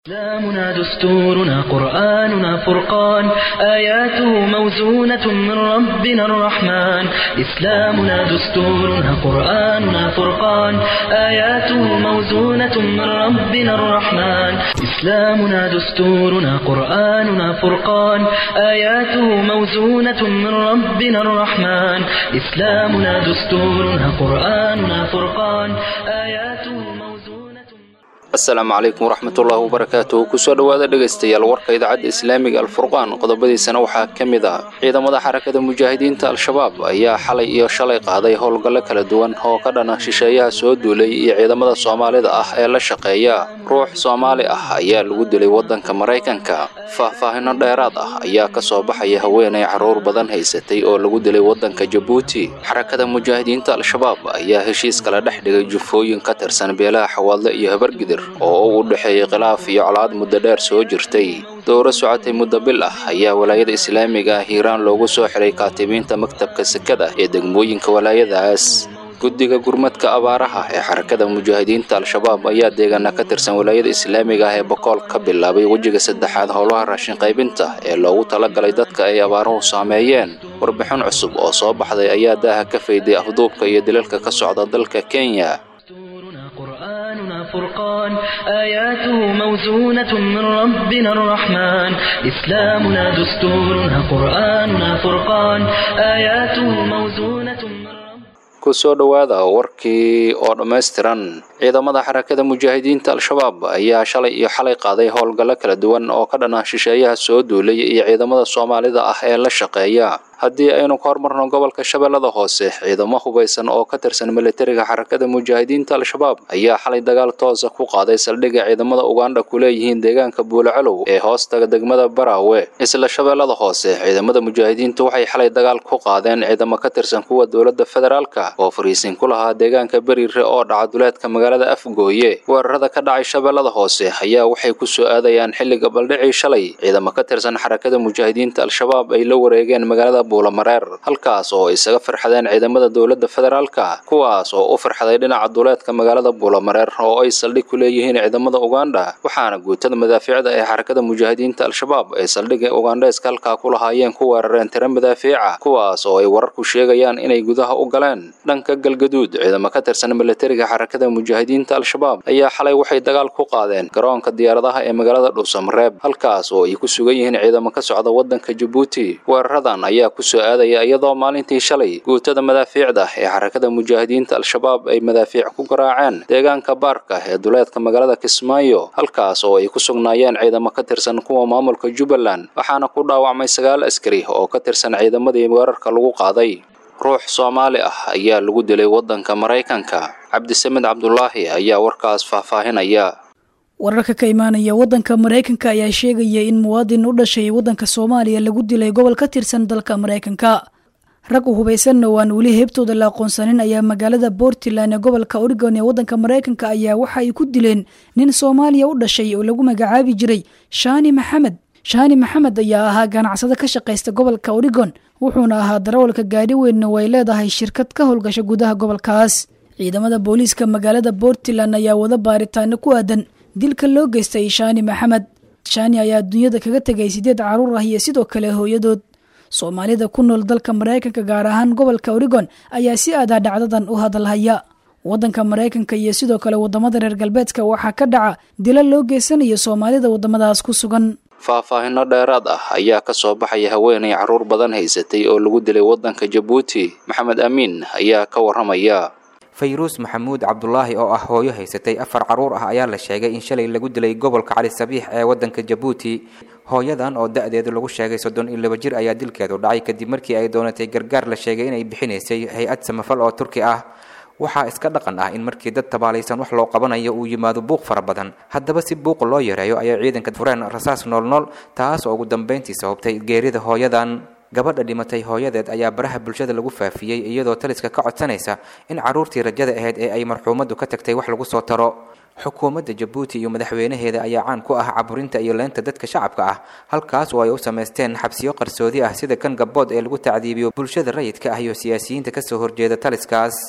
إسلامنا دستورنا قرآننا فرقان آياته موزونة من ربنا الرحمن إسلامنا دستورنا قرآننا فرقان آياته موزونة من ربنا الرحمن إسلامنا دستورنا قرآننا فرقان آياته موزونة من ربنا الرحمن إسلامنا دستورنا قرآننا فرقان آياته موزونة asalaamu calaykum waraxmatullaahi wabarakaatuh kusoo dhowaada dhegaystayaal warka idaacadda islaamiga alfurqaan qodobadiisana waxaa ka mid ah ciidamada xarakada mujaahidiinta al-shabaab ayaa xalay iyo shalay qaaday howlgallo kala duwan oo ka dhana shisheeyaha soo duulay iyo ciidamada soomaalida ah ee la shaqeeya ruux soomaali ah ayaa lagu dilay waddanka maraykanka faahfaahino dheeraad ah ayaa ka soo baxaya haweenay carruur badan haysatay oo lagu dilay waddanka jabuuti xarakada mujaahidiinta al-shabaab ayaa heshiis kala dhex dhigay jufooyin ka tirsan beelaha xawaadle iyo habargidir oo u dhexeeyey khilaaf iyo colaad muddo dheer soo jirtay dowro socotay muddo bil ah ayaa walaayada islaamiga ah hiiraan loogu soo xiray kaatibiinta maktabka sekada ee degmooyinka walaayadaas guddiga gurmadka abaaraha ee xarakada mujaahidiinta al-shabaab ayaa deegaana ka tirsan walaayada islaamiga ah ee bokool ka bilaabay wejiga saddexaad howlaha raashin qaybinta ee loogu talagalay dadka ay abaaruhu saameeyeen warbixin cusub oo soo baxday ayaa daaha ka fayday afduubka iyo dilalka ka socda dalka kenya دستورنا قرآننا فرقان آياته موزونة من ربنا الرحمن إسلامنا دستورنا قرآننا فرقان آياته موزونة من ربنا kusoo dhowaada warkii oo dhammaystiran ciidamada xarakada mujaahidiinta al-shabaab ayaa shalay iyo xalay qaaday howlgallo kala duwan oo ka dhana shisheeyaha soo duulay iyo ciidamada soomaalida ah ee la shaqeeya haddii aynu ka hormarno gobolka shabeellada hoose ciidamo hubaysan oo ka tirsan militariga xarakada mujaahidiinta al-shabaab ayaa xalay dagaal toosa ku qaaday saldhigga ciidamada ugandha ku leeyihiin deegaanka buulacalow ee hoostaga degmada baraawe isla shabeellada hoose ciidamada mujaahidiintu waxay xalay dagaal ku qaadeen ciidamo ka tirsan kuwa dowladda federaalka oo fariisin ku lahaa deegaanka beriire oo dhaca duleedka magaalada afgooye weerarada ka dhacay shabeellada hoose ayaa waxay ku soo aadayaan xilliga baldhicii shalay ciidamo ka tirsan xarakada mujaahidiinta al-shabaab ay la wareegeen magaalada buulamareer halkaas oo isaga farxadeen ciidamada dowladda federaalka kuwaas oo u farxaday dhinaca duleedka magaalada buulamareer oo ay saldhig ku leeyihiin ciidamada ugandha waxaana guutada madaafiicda ee xarakada mujaahidiinta al-shabaab ay saldhigga ugandheeska halkaa ku lahaayeen ku weerareen tiro madaafiica kuwaas oo ay wararku sheegayaan inay gudaha u galeen dhanka galgaduud ciidamo ka tirsan militariga xarakada mujaahidiinta al-shabaab ayaa xalay waxay dagaal ku qaadeen garoonka diyaaradaha ee magaalada dhuusamareeb halkaas oo ay ku sugan yihiin ciidamo ka socda waddanka jabuuti weeraradan ayaa ku soo aadaya iyadoo maalintii shalay guutada madaafiicda ee xarakada mujaahidiinta al-shabaab ay madaafiic ku garaaceen deegaanka baarka ee duleedka magaalada kismaayo halkaas oo ay ku sugnaayeen ciidamo ka tirsan kuwa maamulka jubbaland waxaana ku dhaawacmay sagaal askari oo ka tirsan ciidamadii weerarka lagu qaaday ruux soomaali ah ayaa lagu dilay waddanka maraykanka cabdisamed cabdulaahi ayaa warkaas faahfaahinaya wararka ka imaanaya waddanka maraykanka ayaa sheegaya in muwaadin u dhashay waddanka soomaaliya lagu dilay gobol ka tirsan dalka maraykanka rag u hubaysanna oo aan weli heebtooda la aqoonsanin ayaa magaalada portland ee gobolka oregon ee waddanka maraykanka ayaa waxa ay ku dileen nin soomaaliya u dhashay oo lagu magacaabi jiray shaani maxamed shaani maxamed ayaa ahaa ganacsado ka shaqaysta gobolka oregon wuxuuna ahaa darawalka gaadhi weynna oo ay leedahay shirkad ka howlgasha gudaha gobolkaas ciidamada booliiska magaalada portland ayaa wada baaritaano ku aadan dilka loo geystay shaani maxamed shaani ayaa dunyada kaga tegay sideed caruur ah iyo sidoo kale hooyadood soomaalida ku nool dalka maraykanka gaar ahaan gobolka oregon ayaa si aadaa dhacdadan u hadalhaya waddanka maraykanka iyo sidoo kale wadamada reer galbeedka waxaa ka dhaca dila loo geysanayo soomaalida wadamadaas ku sugan faahfaahino dheeraad ah ayaa ka soo baxaya haweenay carruur badan haysatay oo lagu dilay waddanka jabuuti maxamed amiin ayaa ka warramaya fayruus maxamuud cabdulaahi oo ah hooyo haysatay afar carruur ah ayaa la sheegay in shalay lagu dilay gobolka cali sabiix ee waddanka jabuuti hooyadan oo da-deedu lagu sheegay soddon iyo laba jir ayaa dilkeedu dhacay kadib markii ay doonatay gargaar la sheegay inay bixinaysay hay-ad samafal oo turki ah waxaa iska dhaqan ah in markii dad tabaalaysan wax loo qabanayo uu yimaado buuq fara badan haddaba si buuq loo yareeyo ayay ciidanka fureen rasaas noolnool taas oo ugu dambayntii sababtay geerida hooyadan gabadha dhimatay hooyadeed ayaa baraha bulshada lagu faafiyey iyadoo taliska ka codsanaysa in carruurtii rajada ahayd ee ay marxuumaddu ka tagtay wax lagu soo taro xukuumadda jabuuti iyo madaxweynaheeda ayaa caan ku ah caburinta iyo leynta dadka shacabka ah halkaas oo ay u samaysteen xabsiyo qarsoodi ah sida kan gabbood ee lagu tacdiibiyo bulshada rayidka ah iyo siyaasiyiinta kasoo horjeeda taliskaas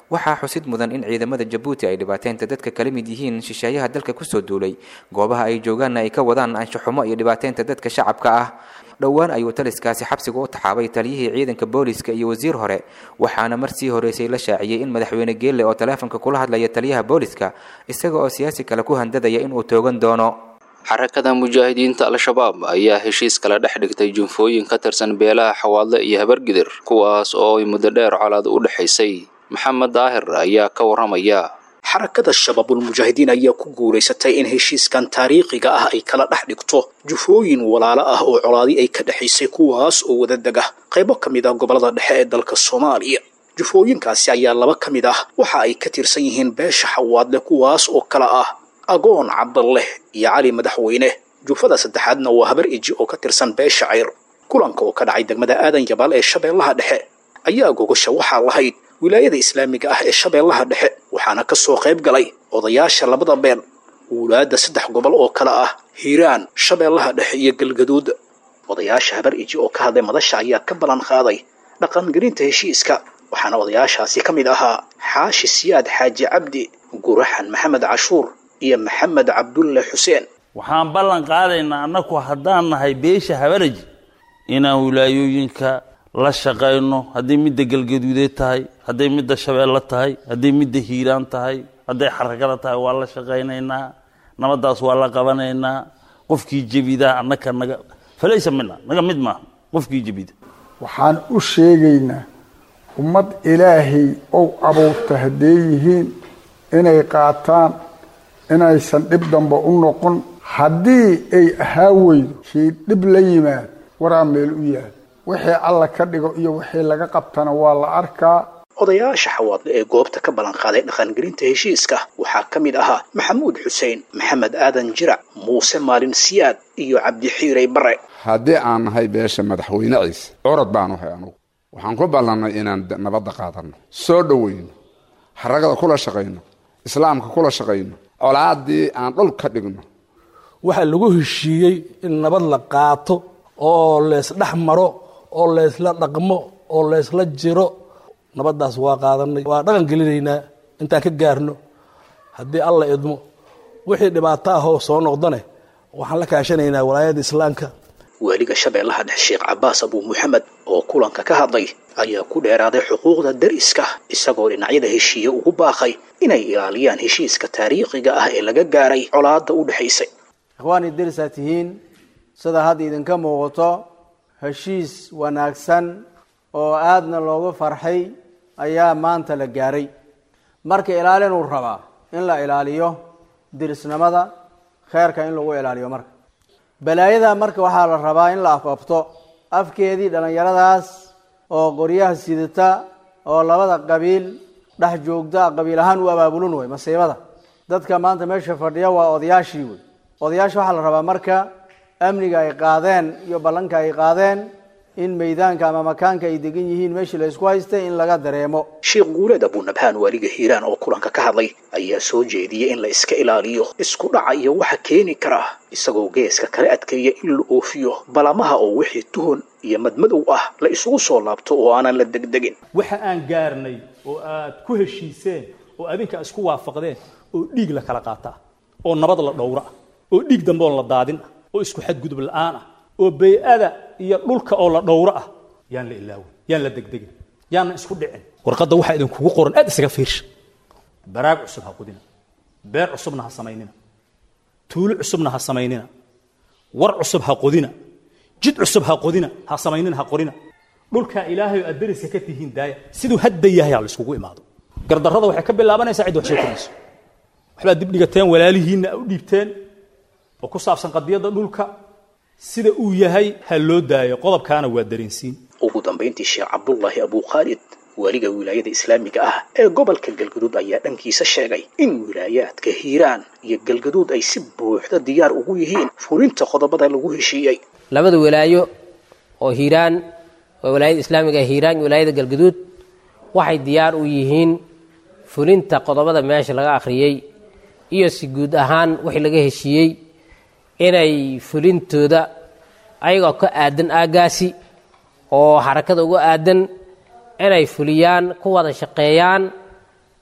waxaa xusid mudan in ciidamada jabuuti ay dhibaateynta dadka kala mid yihiin shisheeyaha dalka kusoo duulay goobaha ay joogaanna ay ka wadaan anshaxumo iyo dhibaateynta dadka shacabka ah dhowaan ayuu taliskaasi xabsiga u taxaabay taliyihii ciidanka booliska iyo wasiir hore waxaana mar sii horeysay la shaaciyey in madaxweyne geelle oo taleefonka kula hadlaya taliyaha booliska isaga oo siyaasi kale ku handadaya inuu toogan doono xarakada mujaahidiinta al-shabaab ayaa heshiis kala dhex dhigtay junfooyin ka tirsan beelaha xawaadle iyo habargidir kuwaas oo ay muddo dheer colaad u dhexaysay maxamed daahir ayaa ka warramaya xarakada shabaabulmujaahidiin ayaa ku guulaysatay in heshiiskan taariikhiga ah ay kala dhex dhigto jufooyin walaalo ah oo colaadi ay ka dhexaysay kuwaas oo wada dega qaybo ka mid ah gobollada dhexe ee dalka soomaaliya jufooyinkaasi ayaa laba ka mid ah waxa ay ka tirsan yihiin beesha xawaadle kuwaas oo kala ah agoon cabdalleh iyo cali madaxweyne jufada saddexaadna waa habar iji oo ka tirsan beesha cayr kulanka oo ka dhacay degmada aadan yabaal ee shabeellaha dhexe ayaa gogasha waxaa lahayd wilaayada islaamiga ah ee shabeellaha dhexe waxaana ka soo qayb galay odayaasha labada beel wulaadda saddex gobol oo kale ah hiiraan shabeellaha dhexe iyo galgaduud odayaasha habar iji oo ka hadlay madasha ayaa ka ballan qaaday dhaqangelinta heshiiska waxaana odayaashaasi ka mid ahaa xaashi siyaad xaaji cabdi guraxan maxamed cashuur iyo maxamed cabdulle xuseen waxaan ballan qaadaynaa annaku haddaan nahay beesha habaraji inaan wilaayooyinka la shaqayno hadday midda galgaduudeed tahay hadday midda shabeelle tahay hadday midda hiiraan tahay hadday xarakada tahay waa la shaqaynaynaa nabaddaas waa la qabanaynaa qofkii jebidaa annaka naga falaysa mina naga mid maaha qofkii jebida waxaan u sheegaynaa ummad ilaahay ou abuurta hadday yihiin inay qaataan inaysan dhib damba u noqon haddii ay ahaa weydo kii dhib la yimaad waraa meel u yaal wixii alla ka dhigo iyo wixii laga qabtana waa la arkaa odayaasha xawaadle ee goobta ka ballan qaaday dhaqangelinta heshiiska waxaa ka mid ahaa maxamuud xuseen maxamed aadan jirac muuse maalin siyaad iyo cabdixiirey bare haddii aan nahay beesha madaxweyne ciise curad baanu hay anugu waxaan ku ballannay inaan nabadda qaadanno soo dhowayno xaragada kula shaqayno islaamka kula shaqayno colaaddii aan dhul ka dhigno waxaa lagu heshiiyey in nabad la qaato oo leysdhex maro oo leysla dhaqmo oo leysla jiro nabaddaas waa qaadanay waa dhaqan gelinaynaa intaan ka gaarno haddii alla idmo wixii dhibaato ahoo soo noqdane waxaan la kaashanaynaa walaayada islaamka waaliga shabeellaha dhexe sheekh cabaas abuu muxamed oo kulanka ka hadlay ayaa ku dheeraaday xuquuqda dariska isagoo dhinacyada heshiiye ugu baaqay inay ilaaliyaan heshiiska taariikhiga ah ee laga gaaray colaadda u dhexaysay ikhwaani darisaa tihiin sida hadda idinka muuqato heshiis wanaagsan oo aadna loogu farxay ayaa maanta la gaaray marka ilaalinuu rabaa in la ilaaliyo dirisnimada kheerka in lagu ilaaliyo marka balaayada marka waxaa la rabaa in la afafto afkeedii dhallinyaradaas oo qoryaha sidata oo labada qabiil dhex joogta qabiil ahaan u abaabulun wey masiibada dadka maanta meesha fadhiya waa odayaashii wey odayaasha waxaa la rabaa marka amniga ay qaadeen iyo ballanka ay qaadeen in maydaanka ama makaanka ay degan yihiin meeshii la isku haystay in laga dareemo sheekh guuleed abuunabhaan waaliga hiiraan oo kulanka ka hadlay ayaa soo jeediyey in la iska ilaaliyo isku dhaca iyo waxa keeni kara isagoo geeska kala adkeeya in la oofiyo balamaha oo wixii tuhon iyo madmadow ah la isugu soo laabto oo aanan la degdegin waxa aan gaarnay oo aad ku heshiiseen oo adinka isku waafaqdeen oo dhiig la kala qaataa oo nabad la dhowra ah oo dhiig dambe oo la daadin ah oo isku xadgudub la'aan ah oo bay-ada iyo dhulka oo la dhowro ah yaan la ilaawin yaan la degdegin yaanna isku dhicin warqadda waxaa idinkugu qoran aad isaga fiirsha baraag cusub ha qudina beer cusubna ha samaynina tuulo cusubna ha samaynina war cusub ha qodina jid cusub ha qodina ha samaynina ha qorina dhulkaa ilaahay oo aad deriska ka tihiin daaya siduu hadda yahay ha la iskugu imaado gardarrada waxay ka bilaabanaysaa cid wax soo korayso waxbaad dib dhigateen walaalihiinna u dhiibteen oo ku saabsan qadiyadda dhulka sida uu yahay ha loo daayo qodobkaana waa dareensiin ugu dambayntii sheekh cabdullaahi abuukhaalid waaliga wilaayada islaamiga ah ee gobolka galgaduud ayaa dhankiisa sheegay in wilaayaadka hiiraan iyo galgaduud ay si buuxda diyaar ugu yihiin fulinta qodobada lagu heshiiyey labada walaayo oo hiiraan oo walaayada islaamiga ee hiiraan iyo walaayada galgaduud waxay diyaar u yihiin fulinta qodobada meesha laga akhriyey iyo si guud ahaan wixii laga heshiiyey inay fulintooda ayagoo ka aadan aaggaasi oo xarakada uga aadan inay fuliyaan ku wada shaqeeyaan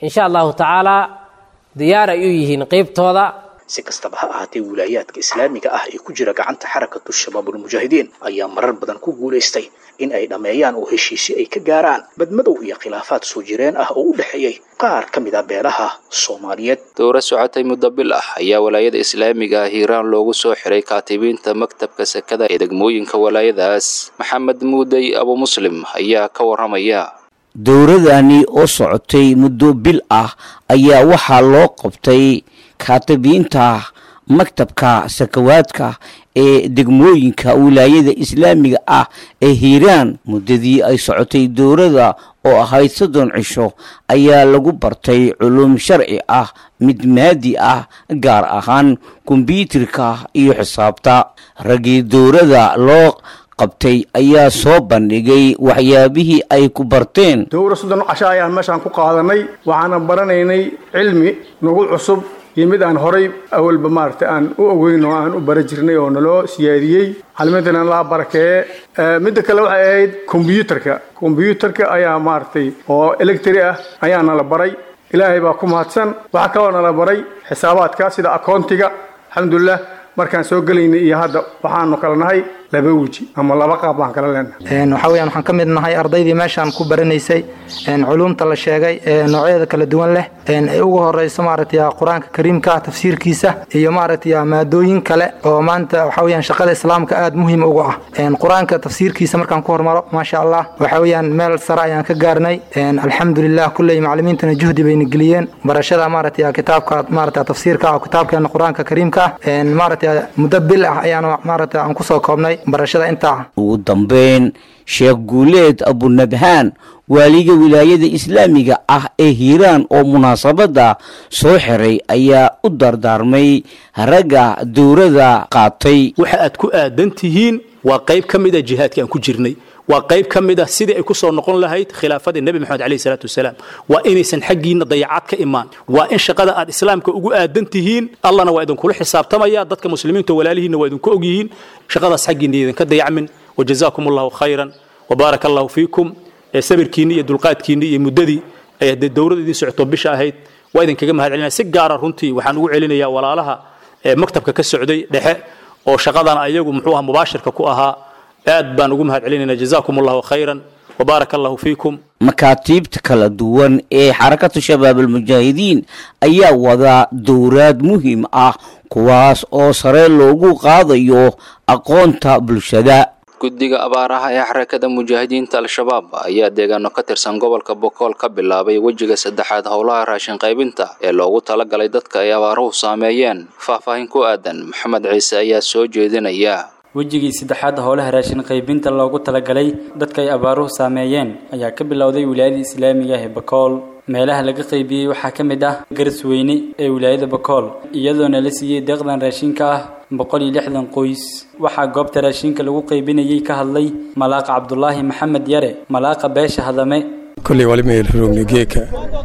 insha allahu tacaala diyaar ay u yihiin qeybtooda si kastaba ha ahaatee wilaayaadka islaamiga ah ee ku jira gacanta xarakatu shabaabulmujaahidiin ayaa marar badan ku guulaystay in ay dhammeeyaan oo heshiisyo ay ka gaaraan badmadow iyo khilaafaad soo jireen ah oo u dhexeeyey qaar ka mid ah beelaha soomaaliyeed dowra socotay muddo bil ah ayaa walaayada islaamiga ah hiiraan loogu soo xiray kaatibiinta maktabka sekada ee degmooyinka walaayadaas maxamed muudey abu muslim ayaa ka waramaya dowradani oo socotay muddo bil ah ayaa waxaa loo qabtay kaatibiinta maktabka sakawaadka ee degmooyinka wilaayada islaamiga ah ee hiiraan muddadii ay socotay dowladda oo ahayd soddon cisho ayaa lagu bartay culum sharci ah mid maadi ah gaar ahaan kombyuutarka iyo xisaabta raggii dowladda loo qabtay ayaa soo bandhigay waxyaabihii ay ku barteen dowra soddon casho ayaan meeshaan ku qaadanay waxaana baranaynay cilmi nagu cusub iyo mid aan horay awalba maaragtay aan u ogeyn oo aan u bara jirnay oo naloo siyaadiyey xalimadana laha barakeeye midda kale waxay ahayd kombyuutarka kombyuutarka ayaa maaragtay oo electri ah ayaa nala baray ilaahay baa ku mahadsan waxaa kaloo nala baray xisaabaadka sida akoontiga alxamdulilah markaan soo gelaynay iyo hadda waxaanu kala nahay laba weji ama laba qaab baan kala leenahay waxaa weyaan waxaan ka mid nahay ardaydii meeshaan ku baranaysay culuumta la sheegay ee noocyadeeda kala duwan leh ay ugu horeyso maaragtay qur-aanka kariimka tafsiirkiisa iyo maaragtay maadooyin kale oo maanta waxaa weyaan shaqada islaamka aada muhiim uga ah qur-aanka tafsiirkiisa markaan ku hormaro maasha allah waxaa weyaan meel sare ayaan ka gaarnay alxamdulilah kulley macalimiintana juhdi bayna geliyeen barashada maaragtay kitaabka maaragtay tafsiirka kitaabkeena qur-aanka kariimka maaragtay muddo bil ah ayaan maaragtay aan kusoo koobnay barashada intaa ugu dambeyn sheekh guuleed abunabhaan waaliga wilaayada islaamiga ah ee hiiraan oo munaasabadda soo xiray ayaa u dardaarmay ragga dowladda qaatay waxa aad ku aadan tihiin waa qayb ka mid a jihaadka aan ku jirnay waa qayb ka mid ah sidii ay ku soo noqon lahayd khilaafadii nebi moxamed alayhi salaatu wasalaam waa inaysan xaggiinna dayacad ka imaan waa in shaqada aad islaamka ugu aadan tihiin allana waa idinkula xisaabtamaya dadka muslimiinta walaalihiinna waa idinku og yihiin shaqadaas xaggiinna idinka dayacmin wajazaakum allahu khayran wabaaraka allahu fiikum ee sabirkiinni iyo dulqaadkiinni iyo muddadii ay haddee dowladda idiin socoto bisha ahayd waa idinkaga mahad celinaya si gaara runtii waxaan ugu celinayaa walaalaha ee maktabka ka socday dhexe oo shaqadan ayagu muxuu aha mubaashirka ku ahaa aad baan ugu mahad celinayna jazaakum allahu khayran wabaaraka allahu fiikum makaatiibta kala duwan ee xarakatu shabaabulmujaahidiin ayaa wadaa dowraad muhiim ah kuwaas oo sare loogu qaadayo aqoonta bulshada guddiga abaaraha ee xarakada mujaahidiinta al-shabaab ayaa deegaano ka tirsan gobolka bokool ka bilaabay wejiga saddexaad howlaha raashin qaybinta ee loogu talagalay dadka ay abaaruhu saameeyeen faahfaahin ku aadan maxamed ciise ayaa soo jeedinaya wejigii saddexaad howlaha raashin qaybinta loogu talagalay dadka ay abaaruhu saameeyeen ayaa ka bilowday wilaayada islaamiga ah ee bakool meelaha laga qaybiyey waxaa ka mid ah garsweyne ee wilaayada bakool iyadoona la siiyey deeqdan raashinka ah boqol iyo lixdan qoys waxaa goobta raashinka lagu qaybinayay ka hadlay malaaqa cabdulaahi maxamed yare malaaqa beesha hadame kolley walimayelroogni geeka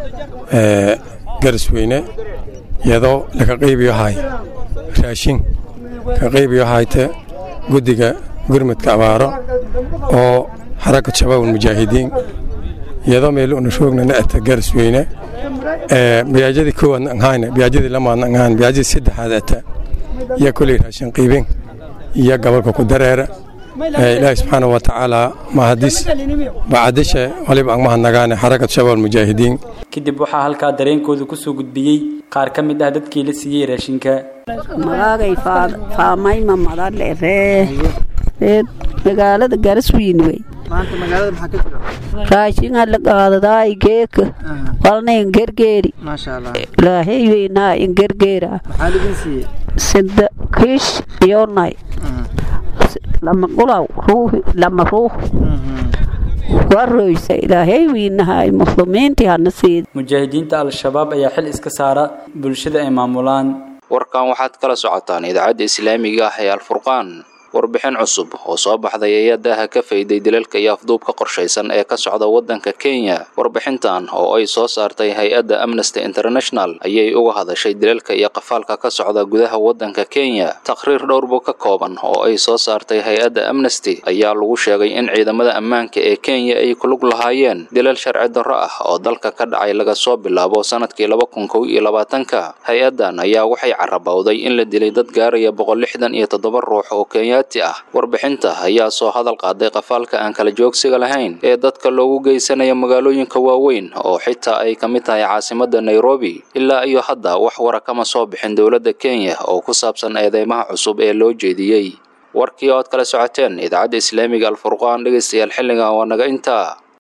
garsweyne iyadoo laga qaybiyo hay raashin ka qaybiyo hayte guddiga gurmudka abaaro oo xarakad shabaabul mujaahidiin iyadoo meel una shoogna naata garsweyne biyaajadii koowaadna anhayne biyaajadii lamaadna anhayn biyaajadii saddexaad ata iyo kolley raashin qiibin iyo gobolka ku dareera ilaahi subxaana wa tacaala mahadis bacadisha waliba ang mahadnagaane xarakad shabaabul mujaahidiin kadib waxaa halkaa dareenkooda ku soo gudbiyey qaar ka mid ah dadkii la siiyey raashinka magaagay faamayma madale ree ree magaalada garaswiin wey raashinga la qaadadaay geeka walna ingergeeri ilaahay weynaa ingergeera sida kiish iyonay lama qulaw ruuhi lama ruux waroysa ilaahay weynahay muslimiintii hana siida mujaahidiinta al-shabaab ayaa xil iska saara bulshada ay maamulaan warkan waxaad kala socotaan idaacadda islaamiga ah ee alfurqaan warbixin cusub oo soo baxday ayaa daaha ka fayday dilalka iyo afduubka qorshaysan ee ka socda waddanka kenya warbixintan oo ay soo saartay hay-adda amnesty international ayay uga hadashay dilalka iyo qafaalka ka socda gudaha waddanka kenya taqhriir dhowrbu ka kooban oo ay soo saartay hay-adda amnesty ayaa lagu sheegay in ciidamada ammaanka ee kenya ay kulug lahaayeen dilal sharci darro ah oo dalka ka dhacay laga soo bilaabo sanadkii laba kun kow iyo labaatanka hay-addan ayaa waxay carabowday in la dilay dad gaaraya boqol lixdan iyo toddoba ruux oo kenyaati ah warbixinta ayaa soo hadal qaaday qafaalka aan kala joogsiga lahayn ee dadka loogu geysanaya magaalooyinka waaweyn oo xitaa ay ka mid tahay caasimadda nairobi ilaa iyo hadda wax wara kama soo bixin dowladda kenya oo ku saabsan eedeymaha cusub ee loo jeediyey warkii ood kala socoteen idaacadda islaamiga alfurqaan dhegaystayaal xilligan waa naga intaa